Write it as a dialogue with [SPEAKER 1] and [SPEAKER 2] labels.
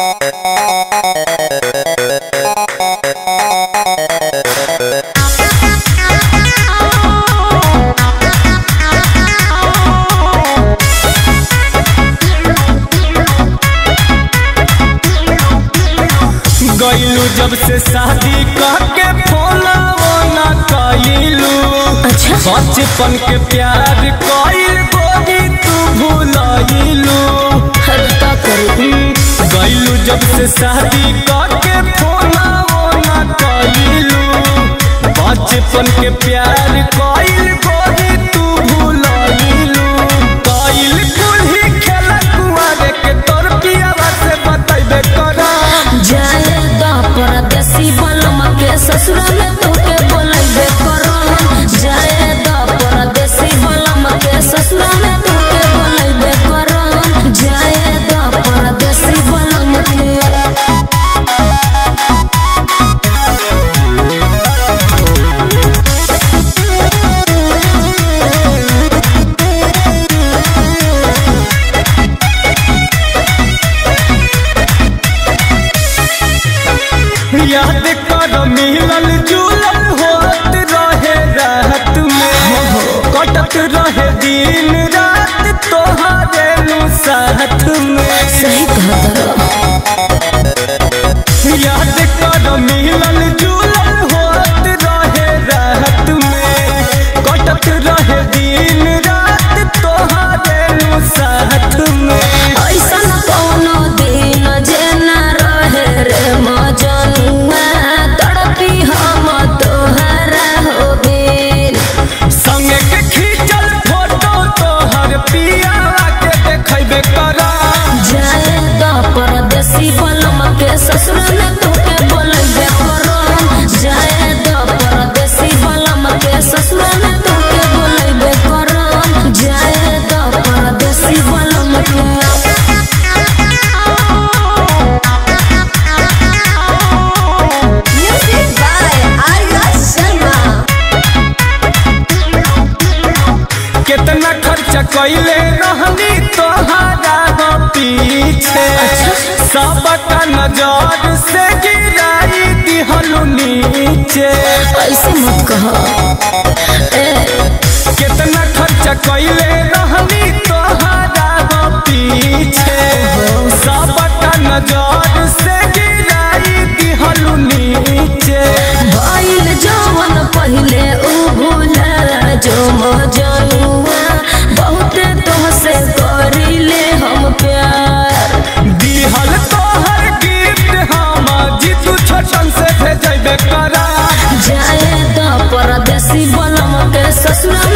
[SPEAKER 1] गईलू जब से शादी करके फोना वोना कईलू
[SPEAKER 2] अच्छा
[SPEAKER 1] बचपन के प्यार कईल गोरी तू भूलईलू
[SPEAKER 2] हर का करू
[SPEAKER 1] गईलू जब से शादी करके फोना वोना कईलू बचपन के प्यार कईल गोरी तू भूलईलू कईल कुल्ही खेला कुआरे के तोर पियावा से बतैबे करा
[SPEAKER 2] जाए दा परदेसी बलम के ससुर में तोके बोलैबे करम जाए दा परदेसी बलम के ससुर में तोके बोलैबे करम जाए दा परदेसी बलम के
[SPEAKER 1] याद कर मिलल जुलल होत रहे रात में कटत रहे दिन रात तोहारे नु साथ में
[SPEAKER 2] सही कहता
[SPEAKER 1] याद कर मिलल जुलल होत रहे रात में कटत रहे दिन रात तोहारे नु साथ में
[SPEAKER 2] ऐसन कोनो दिन जे ना रहे रे मजनुआ तड़पी हम तोहरा हो बिन
[SPEAKER 1] संगे के खींचल फोटो तोहर पियावा के देखैबे करा
[SPEAKER 2] जाए दा परदेसी बलम के ससुर में तोके बोलैबे करम जाए दा परदेसी बलम के ससुर में तोके बोलैबे करम जाए दा परदेसी बलम के Music by Arya Sharma.
[SPEAKER 1] कितना खर्चा कैले रहनी तोहरा हो पीछे सबका नजर से गिराई दिहलु नीचे
[SPEAKER 2] ऐसे मत कहो ए
[SPEAKER 1] कितना खर्चा कैले रहनी तोहरा हो पीछे सबका नजर से गिराई दिहलु नीचे
[SPEAKER 2] भइल जवन पहिले उ भूला जो मजनुआ बहुते तोहसे करिले हम प्यार
[SPEAKER 1] दिहल तोहर गिफ्ट हम जीतू छोटन से भेजबे करा
[SPEAKER 2] जाए द परदेसी बलम के ससुर